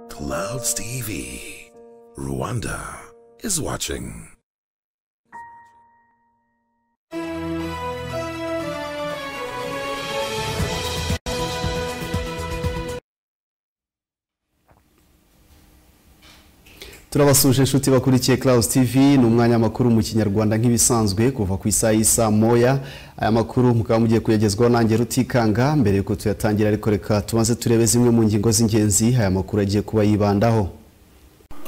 Clouds TV. Rwanda is watching. turabasuje inshuti bakurikiye Clouds TV ni umwanya makuru mu kinyarwanda nk'ibisanzwe kuva ku isaha y'isa moya aya makuru mukaba mugiye kuyagezwaho nanjye rutikanga mbere yuko tuyatangira ariko reka tumaze turebe zimwe mu ngingo z'ingenzi aya makuru agiye kuba yibandaho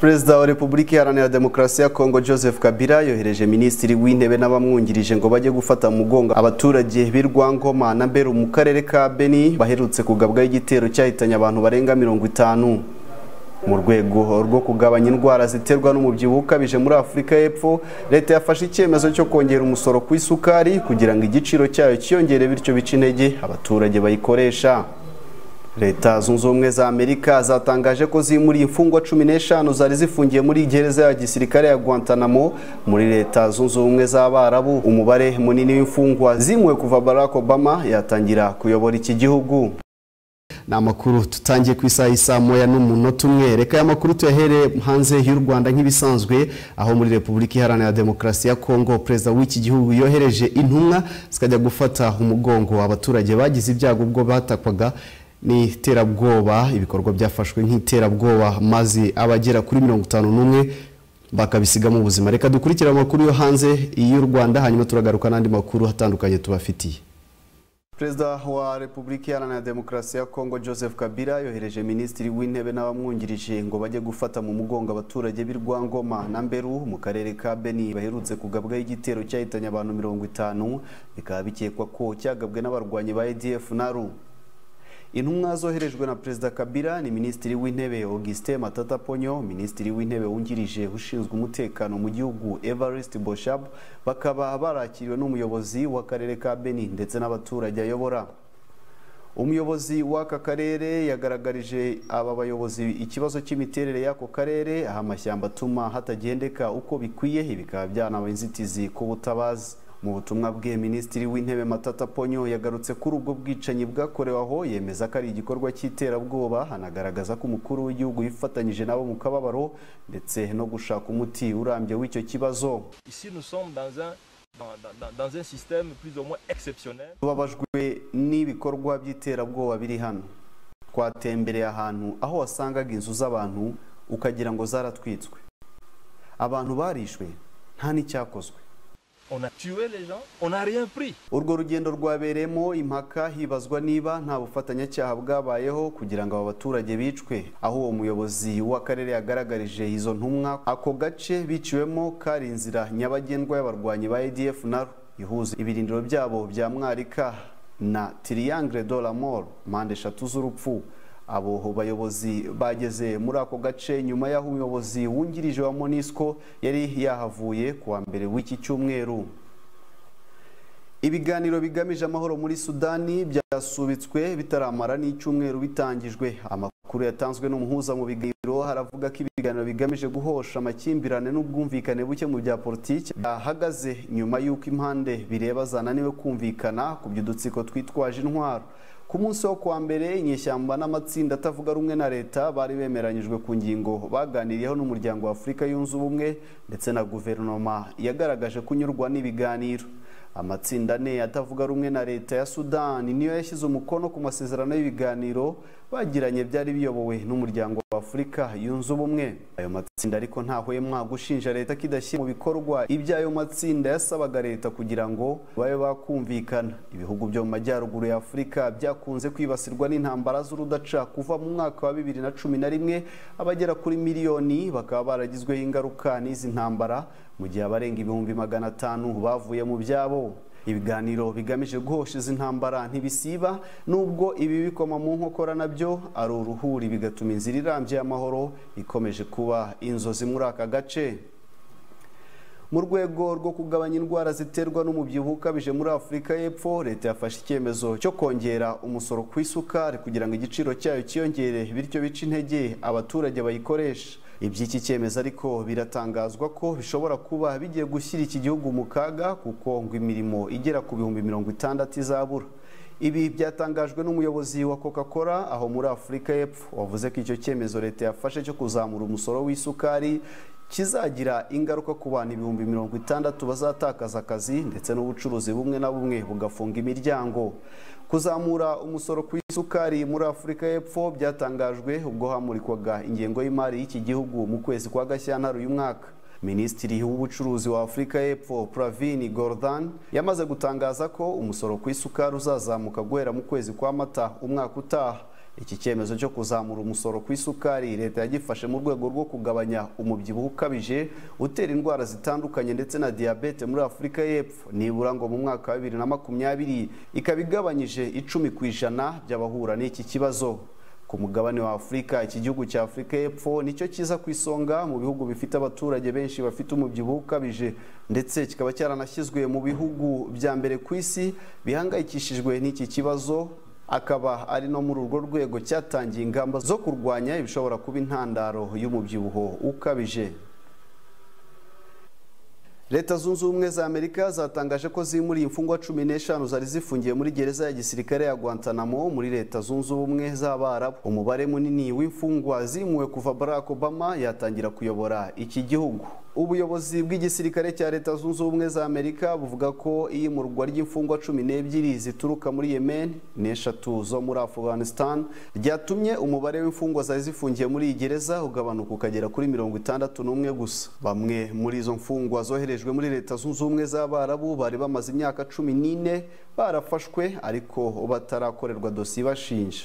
perezida wa repubulika iharanira demokarasi ya kongo joseph kabila yohereje minisitiri w'intebe n'abamwungirije ngo bajye gufata mu mugongo abaturage b'i rwangoma na mberu mu karere ka beni baherutse kugabwaho igitero cyahitanye abantu barenga mirongo itanu mu rwego rwo kugabanya indwara ziterwa n'umubyibuho ukabije muri afurika y'epfo leta yafashe icyemezo cyo kongera umusoro ku isukari kugira ngo igiciro cyayo cyiyongere bityo bice intege abaturage bayikoresha leta zunze ubumwe za amerika zatangaje ko zimuriye imfungwa cumi n'eshanu zari zifungiye muri gereza ya gisirikare ya guantanamo muri leta zunze ubumwe z'abarabu umubare munini w'imfungwa zimwe kuva barack obama yatangira kuyobora iki gihugu ni amakuru tutangiye ku isaha y'isa moya n'umunota umwe reka aya makuru tuyahere hanze y'u rwanda nk'ibisanzwe aho muri repubulika iharanira demokarasi ya kongo perezida w'iki gihugu yohereje intumwa zikajya gufata umugongo abaturage bagize ibyago ubwo batakwaga n'iterabwoba ibikorwa byafashwe nk'iterabwoba maze abagera kuri mirongo itanu n'umwe bakabisigamo ubuzima reka dukurikire amakuru yo hanze y'u rwanda hanyuma turagaruka n'andi makuru atandukanye tubafitiye perezida wa repubulika iharanira demokarasi ya kongo joseph kabila yohereje minisitiri w'intebe n'abamwungirije ngo bajye gufata mu mugongo abaturage b'i rwangoma na mberu mu karere ka beni baherutse kugabwaho igitero cyahitanye abantu mirongo itanu bikaba bikekwa ko cyagabwe n'abarwanyi ba edf naru intumwa zoherejwe na perezida kabila ni minisitiri w'intebe augustin matata ponyo minisitiri w'intebe wungirije ushinzwe umutekano mu gihugu evariste boshab bakaba barakiriwe n'umuyobozi w'akarere ka beni ndetse n'abaturage ayobora umuyobozi w'aka karere yagaragarije aba bayobozi ikibazo cy'imiterere y'ako karere aho amashyamba atuma hatagendeka uko bikwiye bikaba byanaba inzitizi ku butabazi mu butumwa bwe minisitiri w'intebe matata ponyo yagarutse kuri ubwo bwicanyi bwakorewe aho yemeza ko ari igikorwa cy'iterabwoba anagaragaza ko umukuru w'igihugu yifatanyije nabo mu kababaro ndetse no gushaka umuti urambye w'icyo kibazo tubabajwe n'ibikorwa by'iterabwoba biri hano twatembereye ahantu aho wasangaga inzu z'abantu ukagira ngo zaratwitswe abantu barishwe nta n'icyakozwe urwo rugendo rwabereyemo impaka hibazwa niba nta bufatanyacyaha bwabayeho kugira ngo aba baturage bicwe aho uwo muyobozi w'akarere yagaragarije izo ntumwa ako gace biciwemo kari inzira nyabagendwa y'abarwanyi ba edf naro ihuza ibirindiro byabo bya mwarika na tiriyangire do moro mpande eshatu z'urupfu abo bayobozi bageze muri ako gace nyuma y'aho umuyobozi wungirije wa monisco yari yahavuye kuwa mbere w'iki cyumweru ibiganiro bigamije amahoro muri sudani byasubitswe bitaramara n'icyumweru bitangijwe amakuru yatanzwe n'umuhuza mu biganiro haravuga ko ibiganiro bigamije guhosha amakimbirane n'ubwumvikane buke mu bya politiki byahagaze nyuma y'uko impande bireba zananiwe kumvikana ku by'udutsiko twitwaje intwaro ku munsi wo kuwa mbere inyeshyamba n'amatsinda atavuga rumwe na leta bari bemeranyijwe ku ngingo baganiriyeho n'umuryango wa afurika yunze ubumwe ndetse na guverinoma yagaragaje kunyurwa n'ibiganiro amatsinda ane atavuga rumwe na leta ya sudani niyo yashyize umukono ku masezerano y'ibiganiro bagiranye byari biyobowe n'umuryango wa afurika yunze ubumwe ayo matsinda ariko ntahwemwa gushinja leta ko idashyira mu bikorwa iby'ayo matsinda yasabaga leta kugira ngo babe bakumvikana ibihugu byo mu majyaruguru ya afurika byakunze kwibasirwa n'intambara z'urudaca kuva mu mwaka wa bibiri na cumi na rimwe abagera kuri miliyoni bakaba baragizweho ingaruka n'izi ntambara mu gihe abarenga ibihumbi magana atanu bavuye mu byabo ibiganiro bigamije guhosha izi ntambara ntibisiba nubwo ibi bikoma mu nkokora nabyo ari uruhuri bigatuma inzira irambye y'amahoro ikomeje kuba inzozi muri aka gace mu rwego rwo kugabanya indwara ziterwa n'umubyibuho ukabije muri afurika y'epfo leta yafashe icyemezo cyo kongera umusoro ku isukari kugira ngo igiciro cyayo cyiyongere bityo bice intege abaturage bayikoresha iby'iki cyemezo ariko biratangazwa ko bishobora kuba bigiye gushyira iki gihugu mu kaga kuko ngo imirimo igera ku bihumbi mirongo itandatu izabura ibi byatangajwe n'umuyobozi wa coca-cola aho muri afurika y'epfo wavuze ko icyo cyemezo leta yafashe cyo kuzamura umusoro w'isukari kizagira ingaruka ku bantu ibihumbi mirongo itandatu bazatakaza akazi ndetse n'ubucuruzi bumwe na bumwe bugafunga imiryango kuzamura umusoro ku isukari muri afurika y'epfo byatangajwe ubwo hamurikwaga ingengo y'imari y'iki gihugu mu kwezi kwa gashyantare uyu mwaka minisitiri w'ubucuruzi wa afurika y'epfo pravini gordan yamaze gutangaza ko umusoro ku isukari uzazamuka guhera mu kwezi kwa mata umwaka utaha iki cyemezo cyo kuzamura umusoro ku isukari leta yagifashe mu rwego rwo kugabanya umubyibuho ukabije utera indwara zitandukanye ndetse na diyabete muri afurika y'epfo nibura ngo mu mwaka wa bibiri na makumyabiri ikaba igabanyije icumi ku ijana by'abahura n'iki kibazo ku mugabane wa afurika iki gihugu cya afurika y'epfo nicyo kiza ku isonga mu bihugu bifite abaturage benshi bafite umubyibuho ukabije ndetse kikaba cyaranashyizwe mu bihugu bya mbere ku isi bihangayikishijwe n'iki kibazo akaba ari no muri urwo rwego cyatangiye ingamba zo kurwanya ibishobora kuba intandaro y'umubyibuho ukabije leta zunze ubumwe za amerika zatangaje ko zimuriye imfungwa cumi n'eshanu zari zifungiye muri gereza ya gisirikare ya guantanamo muri leta zunze ubumwe z'abarabu umubare munini w'imfungwa zimuwe kuva barack obama yatangira kuyobora iki gihugu ubuyobozi bw'igisirikare cya leta zunze ubumwe za amerika buvuga ko iyimurwa ry'imfungwa cumi n'ebyiri zituruka muri yemen n'eshatu zo muri afghanistan ryatumye umubare w'imfungwa zari zifungiye muri iyi gereza ugabanuka ukagera kuri mirongo itandatu n'umwe gusa bamwe muri izo mfungwa zoherejwe muri leta zunze ubumwe z'abarabu bari bamaze imyaka cumi n'ine barafashwe ariko batarakorerwa dosiye ibashinja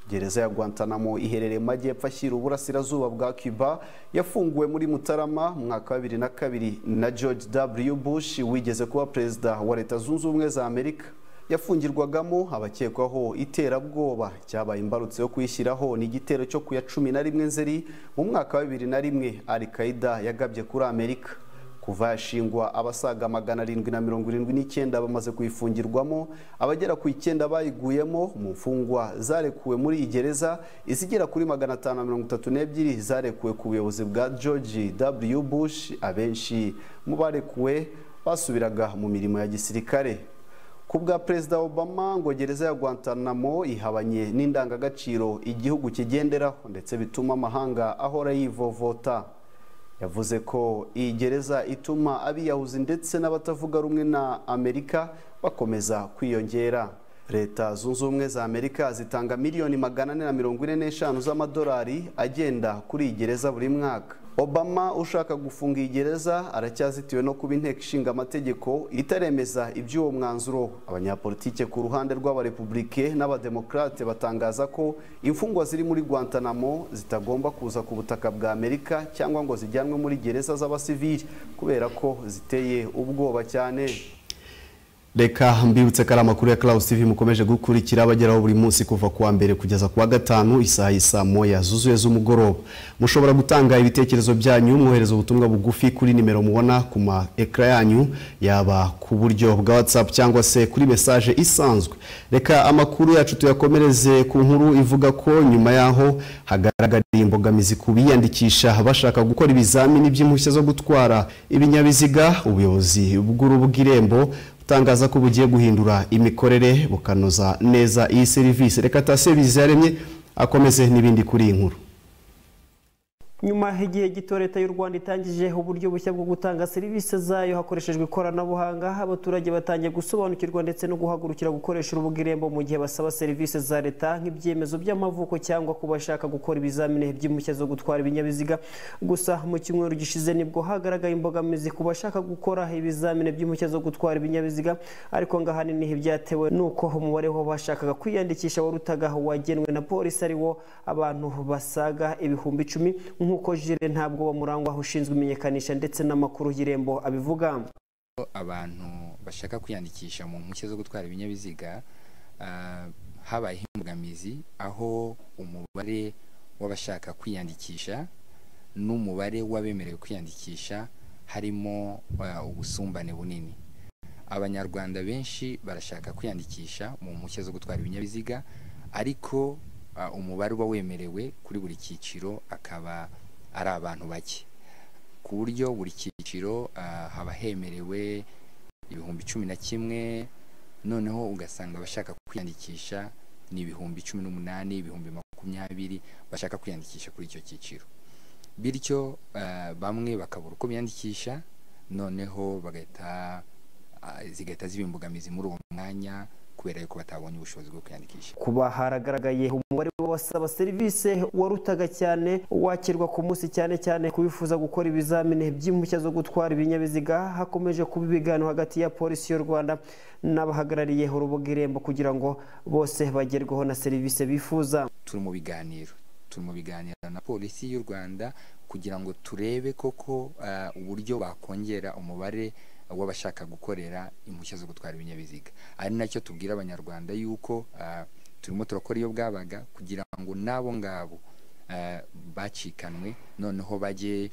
gereza ya guantanamo iherereye mu majyepfo ashyira uburasirazuba bwa cuba yafunguwe muri mutarama mu mwaka wa bibiri na kabiri na george w bush wigeze kuba perezida wa leta zunze ubumwe za amerika yafungirwagamo abakekwaho iterabwoba cyabaye imbarutso yo kuyishyiraho ni igitero cyo ku ya cumi na rimwe nzeri mu mwaka wa bibiri na rimwe alikaida yagabye kuri amerika kuva yashingwa abasaga magana arindwi na mirongo irindwi n'icyenda bamaze kuyifungirwamo abagera ku icyenda bayiguyemo mu mfungwa zarekuwe muri iyi gereza izigera kuri magana atanu na mirongo itatu n'ebyiri zarekuwe ku buyobozi bwa george w bush abenshi mu barekuwe basubiraga mu mirimo ya gisirikare ku bwa perezida obama ngo gereza ya guantanamo ihabanye n'indangagaciro igihugu kigenderaho ndetse bituma amahanga ahora yivovota yavuze ko iyi gereza ituma abiyahuzi ndetse n'abatavuga rumwe na amerika bakomeza kwiyongera leta zunze ubumwe za amerika zitanga miliyoni magana ane na mirongo ine n'eshanu z'amadolari agenda kuri iyi gereza buri mwaka obama ushaka gufunga iyi gereza aracyazitiwe no kuba inteko ishinga amategeko itaremeza iby'uwo mwanzuro abanyapolitike ku ruhande rw'abarepublike n'abademokarate batangaza ko imfungwa ziri muri guantanamo zitagomba kuza ku butaka bwa amerika cyangwa ngo zijyanwe muri gereza z'abasivili kubera ko ziteye ubwoba cyane reka mbibutse ko ari amakuru ya Cloud TV mukomeje gukurikira abageraho buri munsi kuva kuwa mbere kugeza kuwa gatanu isaha isa moya zuzuye z'umugoroba mushobora gutanga ibitekerezo byanyu mwohereza ubutumwa bugufi kuri nimero mubona ku ma ekara yanyu yaba ku buryo bwa WhatsApp cyangwa se kuri message isanzwe reka amakuru yacu tuyakomereze ku nkuru ivuga ko nyuma yaho hagaragariye imbogamizi ku biyandikisha bashaka gukora ibizamini by'impushya zo gutwara ibinyabiziga ubuyobozi bw'urubu bw'irembo utangaza ko bugiye guhindura imikorere bukanoza neza iyi serivisi reka ta serivisi yaremye akomeze n'ibindi kuri iyi nkuru nyuma igihe gito leta y'u rwanda itangije uburyo bushya bwo gutanga serivisi zayo hakoreshejwe ikoranabuhanga abaturage batangiye gusobanukirwa ndetse no guhagurukira gukoresha urubuga irembo mu gihe basaba serivisi za leta nk'ibyemezo by'amavuko cyangwa ku bashaka gukora ibizamini by'impushya zo gutwara ibinyabiziga gusa mu cyumweru gishize nibwo hagaragaye imbogamizi ku bashaka gukora ibizamini by'impushya zo gutwara ibinyabiziga ariko ngo ahanini byatewe n'uko umubare w'abashakaga kwiyandikisha warutaga wagenwe na polisi ari wo abantu basaga ibihumbi icumi nk'uko jire ntabwo bamurangwaho ushinzwe imenyekanisha ndetse n'amakuru y'irembo abivuga abantu bashaka kwiyandikisha mu mpushya zo gutwara ibinyabiziga habayeho imbogamizi aho umubare w'abashaka kwiyandikisha n'umubare w'abemerewe kwiyandikisha harimo ubusumbane bunini abanyarwanda benshi barashaka kwiyandikisha mu mpushya zo gutwara ibinyabiziga ariko umubare uba wemerewe kuri buri cyiciro akaba ari abantu bake ku buryo buri cyiciro haba hemerewe ibihumbi cumi na kimwe noneho ugasanga abashaka kwiyandikisha ni ibihumbi cumi n'umunani ibihumbi makumyabiri bashaka kwiyandikisha kuri icyo cyiciro bityo bamwe bakabura uko biyandikisha noneho bagahita zigahita ziba imbogamizi muri uwo mwanya kubera yuko batabonye ubushobozi bwo kwiyandikisha kuba haragaragaye umubare w'abasaba serivisi warutaga cyane wakirwa ku munsi cyane cyane ku bifuza gukora ibizamini by'impushya zo gutwara ibinyabiziga hakomeje kuba ibiganiro hagati ya polisi y'u rwanda n'abahagarariye urubuga irembo kugira ngo bose bagerweho na serivisi bifuza turi mu biganiro turi mu biganiro na polisi y'u rwanda kugira ngo turebe koko uburyo bakongera umubare w'abashaka gukorera impushya zo gutwara ibinyabiziga ari nacyo tubwira abanyarwanda yuko turimo turakora iyo bwabaga kugira ngo n'abo ngabo bacikanwe noneho bajye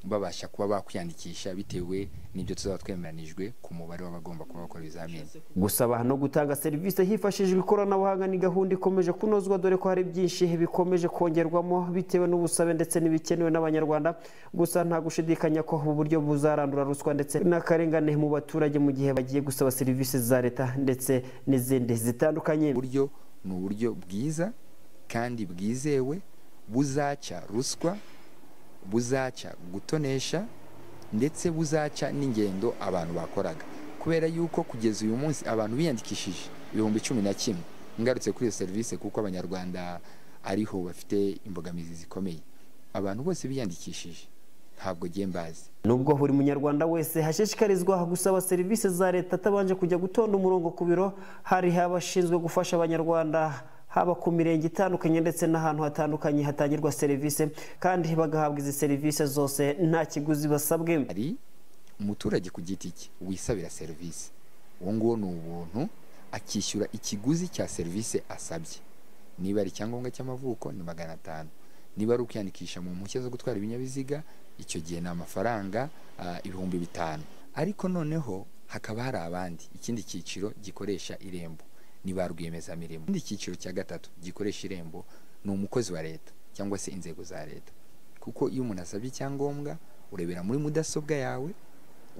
babasha kuba bakwiyandikisha bitewe n'ibyo tuzaba twemeranijwe ku mubare w'abagomba kuba bakora ibizamini gusaba no gutanga serivisi hifashishijwe ikoranabuhanga ni gahunda ikomeje kunozwa dore ko hari byinshi bikomeje kongerwamo bitewe n'ubusabe ndetse n'ibikenewe n'abanyarwanda gusa nta gushidikanya ko ubu buryo buzarandura ruswa ndetse n'akarengane mu baturage mu gihe bagiye gusaba serivisi za leta ndetse n'izindi zitandukanye uburyo ni uburyo bwiza kandi bwizewe buzaca ruswa buzaca gutonesha ndetse buzaca n'ingendo abantu bakoraga kubera yuko kugeza uyu munsi abantu biyandikishije ibihumbi cumi na kimwe ngarutse kuri iyo serivisi kuko abanyarwanda ariho bafite imbogamizi zikomeye abantu bose biyandikishije ntabwo mbazi nubwo buri munyarwanda wese hashishikarizwa gusaba serivisi za leta atabanje kujya gutonda umurongo ku biro hari abashinzwe gufasha abanyarwanda haba ku mirenge itandukanye ndetse n'ahantu hatandukanye hatangirwa serivisi kandi bagahabwa izi serivisi zose nta kiguzi basabwe hari umuturage ku giti cye wisabira serivisi uwo nguwo ni ubuntu akishyura ikiguzi cya serivisi asabye niba ari icyangombwa cy'amavuko ni magana atanu niba ari ukwiyandikisha mu mpushya zo gutwara ibinyabiziga icyo gihe ni amafaranga ibihumbi bitanu ariko noneho hakaba hari abandi ikindi cyiciro gikoresha irembo ni ba rwiyemezamirimo ikindi cyiciro cya gatatu gikoresha irembo ni umukozi wa leta cyangwa se inzego za leta kuko iyo umuntu asabye icyangombwa urebera muri mudasobwa yawe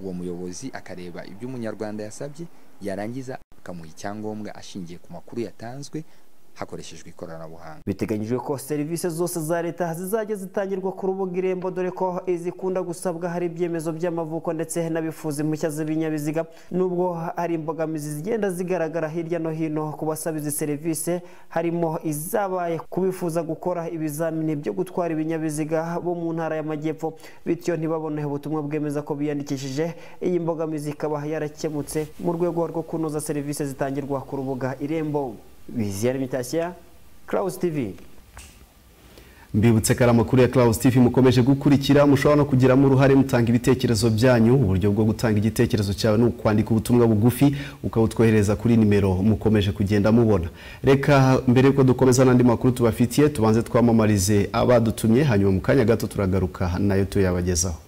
uwo muyobozi akareba ibyo umunyarwanda yasabye yarangiza akamuha icyangombwa ashingiye ku makuru yatanzwe hakoreshejwe ikoranabuhanga biteganyijwe ko serivisi zose za leta zizajya zitangirwa ku rubuga irembo dore ko izikunda gusabwa hari ibyemezo by'amavuko ndetse n'abifuza impushya z'ibinyabiziga nubwo hari imbogamizi zigenda zigaragara hirya no hino ku basaba izi serivisi harimo izabaye ku bifuza gukora ibizamini byo gutwara ibinyabiziga bo mu ntara y'amajyepfo bityo ntibabone ubutumwa bwemeza ko biyandikishije iyi mbogamizi ikaba yarakemutse mu rwego rwo kunoza serivisi zitangirwa ku rubuga irembo biziyara imitashya Klaus TV mbibutse ko ari amakuru ya Klaus TV mukomeje gukurikira mushobora no kugiramo uruhare mutanga ibitekerezo byanyu uburyo bwo gutanga igitekerezo cyawe ni ukwandika ubutumwa bugufi ukabutwohereza kuri nimero mukomeje kugenda mubona reka mbere yuko dukomeza n'andi makuru tubafitiye tubanze twamamarize abadutumye hanyuma mu kanya gato turagaruka nayo tuyabagezaho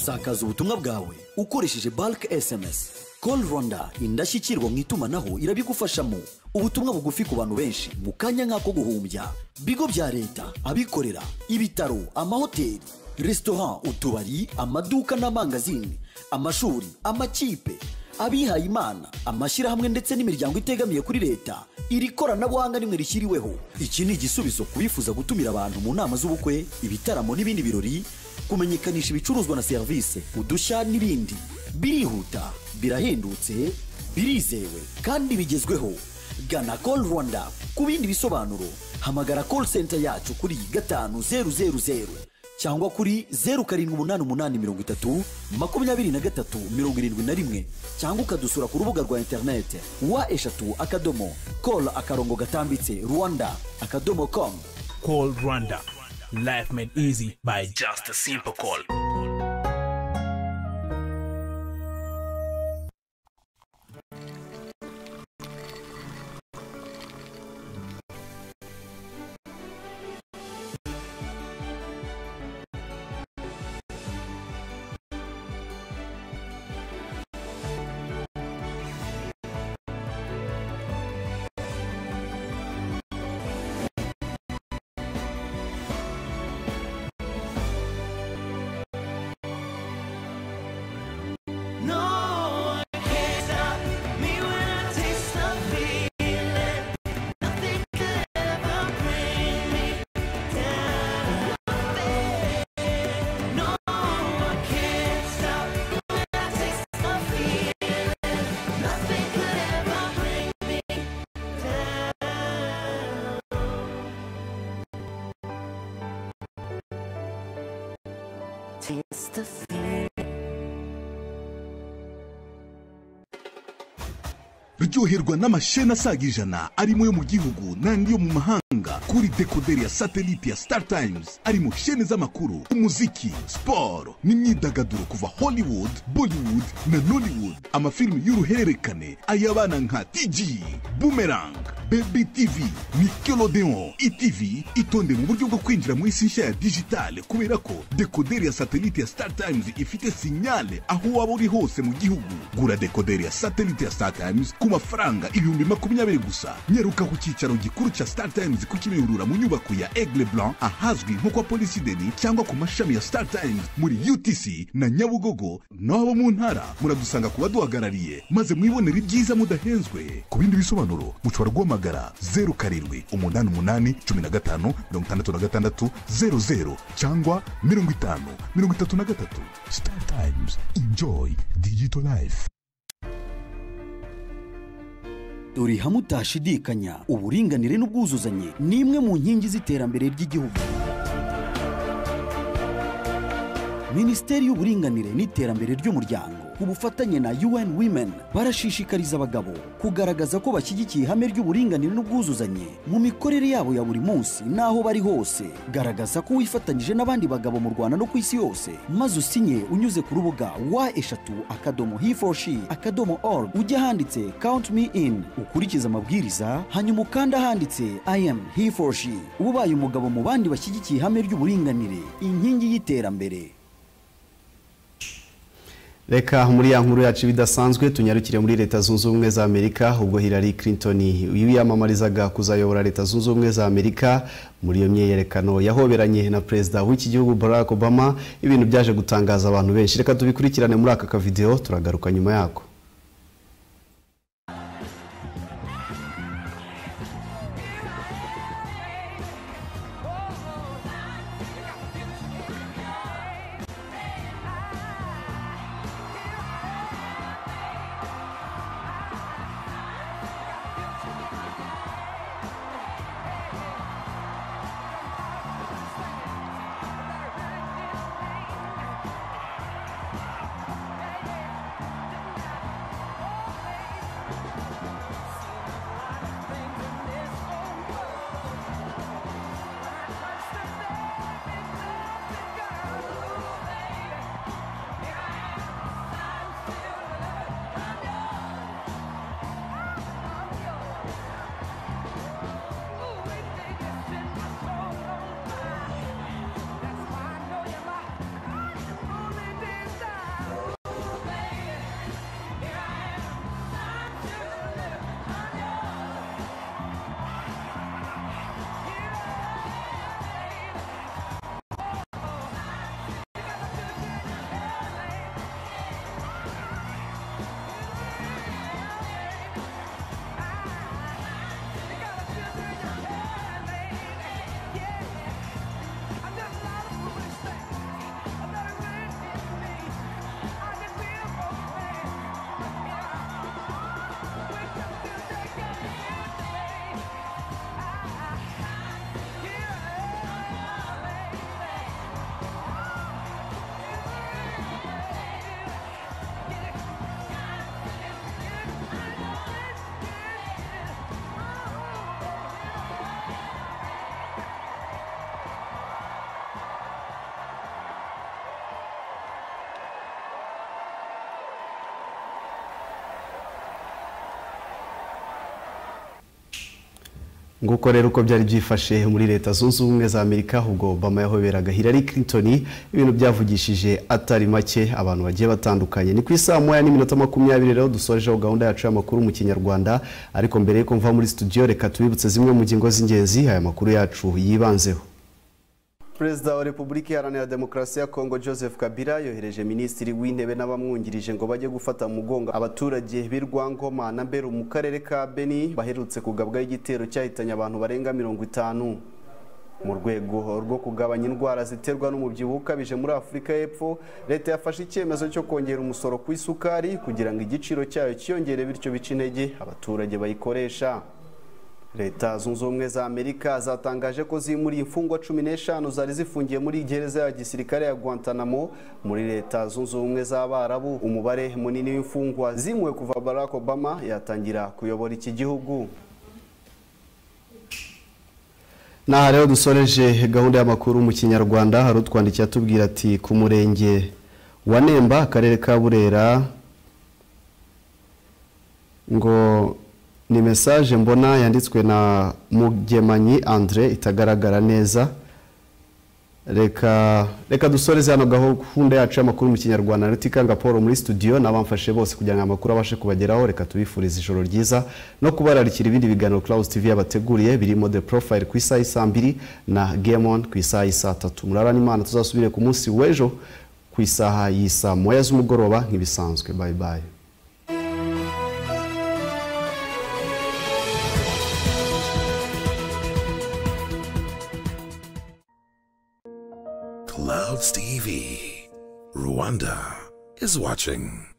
sakaza ubutumwa bwawe ukoresheje barike esemesi Call Rwanda indashyikirwa mu itumanaho irabigufashamo ubutumwa bugufi ku bantu benshi mu kanya nk'ako guhumbya bigo bya leta abikorera ibitaro amahoteli resitora utubari amaduka n'amangazini amashuri amakipe abihaye imana amashyirahamwe ndetse n'imiryango itegamiye kuri leta iri koranabuhanga rimwe rishyiriweho iki ni igisubizo ku bifuza gutumira abantu mu nama z'ubukwe ibitaramo n'ibindi birori kumenyekanisha ibicuruzwa na serivisi udushya n'ibindi birihuta birahendutse birizewe kandi bigezweho gana call rwanda ku bindi bisobanuro hamagara call center yacu kuri gatanu zeru zeru zeru cyangwa kuri zeru karindwi umunani umunani mirongo itatu makumyabiri na gatatu mirongo irindwi na rimwe cyangwa ukadusura ku rubuga rwa interinete wa eshatu akadomo call akarongo gatambitse rwanda akadomo com call rwanda life made easy by just a simple call taste the feeling. ryoherwa n'amasheni asaga ijana arimo yo mu gihugu n'andi yo mu mahanga kuri dekoderi ya satelite ya star times arimo sheni z'amakuru umuziki siporo n'imyidagaduro kuva hollywood bollywood na nollywood amafilimi y'uruhererekane ay'abana nka tg boomerang baby tv nickelodeon itv itonde mu buryo bwo kwinjira mu isi nshya ya digitale kubera ko dekoderi ya satelite ya star times ifite sinyale aho waba uri hose mu gihugu gura dekoderi ya satelite ya star times ku mafaranga ibihumbi makumyabiri gusa nyaruka ku cyicaro gikuru cya star times ku kimihurura mu nyubako ya aigle blanc ahazwi nko kwa polisi deni cyangwa ku mashami ya star times muri utc na nyabugogo n'abo mu ntara muradusanga ku baduhagarariye maze mwibonere ibyiza mudahenzwe ku bindi bisobanuro mushobora guhamagara zeru karindwi umunani umunani cumi na gatanu mirongo itandatu na gatandatu zeru zeru cyangwa mirongo itanu mirongo itatu na gatatu star times enjoy digital life dore hamwe utashidikanya uburinganire n'ubwuzuzanye ni imwe mu nkingi z'iterambere ry'igihugu minisiteri y'uburinganire n'iterambere ry'umuryango ku bufatanye na UN Women barashishikariza abagabo kugaragaza ko bashyigikiye ihame ry'uburinganire n'ubwuzuzanye mu mikorere yabo ya buri munsi n'aho bari hose garagaza ko wifatanyije n'abandi bagabo mu Rwanda no ku isi yose maze usinye unyuze ku rubuga wa eshatu akadomo he for she akadomo org ujya ahanditse count me in ukurikiza amabwiriza hanyuma ukanda ahanditse I am he for she ubaye umugabo mu bandi bashyigikiye ihame ry'uburinganire inkingi y'iterambere reka muri ya nkuru yacu ibidasanzwe tunyarukire muri leta zunze ubumwe za amerika ubwo hillary clinton yiyamamarizaga kuzayobora leta zunze ubumwe za amerika muri iyo myiyerekano yahoberanye na perezida w'iki gihugu barack obama ibintu byaje gutangaza abantu benshi reka tubikurikirane muri aka kavidewo turagaruka nyuma yako nguko rero uko byari byifashe muri leta zunze ubumwe za amerika ubwo obama yahoberaga hillary clinton ibintu byavugishije atari make abantu bagiye batandukanye ni ku isaha moya n'iminota makumyabiri rero dusorejeho gahunda yacu y'amakuru mu kinyarwanda ariko mbere y'uko mva muri studio reka tubibutse zimwe mu ngingo z'ingenzi aya makuru yacu yibanzeho perezida wa repubulika iharanira demokarasi ya kongo joseph kabila yohereje minisitiri w'intebe n'abamwungirije ngo bajye gufata mu mugongo abaturage b'irwangoma na mberu mu karere ka beni baherutse kugabwaho igitero cyahitanye abantu barenga mirongo itanu mu rwego rwo kugabanya indwara ziterwa n'umubyibuho ukabije muri afurika y'epfo leta yafashe icyemezo cyo kongera umusoro ku isukari kugira ngo igiciro cyayo cyiyongere bityo bice intege abaturage bayikoresha leta zunze ubumwe za amerika zatangaje ko zimuriye imfungwa cumi n'eshanu zari zifungiye muri gereza ya gisirikare ya guantanamo muri leta zunze ubumwe z'abarabu umubare munini w'imfungwa zimuwe kuva barack obama yatangira kuyobora iki gihugu n'aha rero dusoreje gahunda y'amakuru mu kinyarwanda hari utwandikiye atubwira ati ku murenge wa nemba akarere ka burera ngo ni mesaje mbona yanditswe na mugemanyi andre itagaragara neza reka reka dusoreze hano gahunda yacu y'amakuru mu kinyarwanda rutikanga paul muri studio n'abamfashe bose kugira ngo amakuru abashe kubageraho reka tubifurize ijoro ryiza no kubararikira ibindi biganiro claus tv yabateguriye birimo the profile ku isaha y'isaa mbiri na gamon ku isaha y'isaa tatu murarane imana tuzasubire ku munsi w'ejo ku isaha y'isaa moya z'umugoroba nk'ibisanzwe bye bye Clouds TV. Rwanda is watching.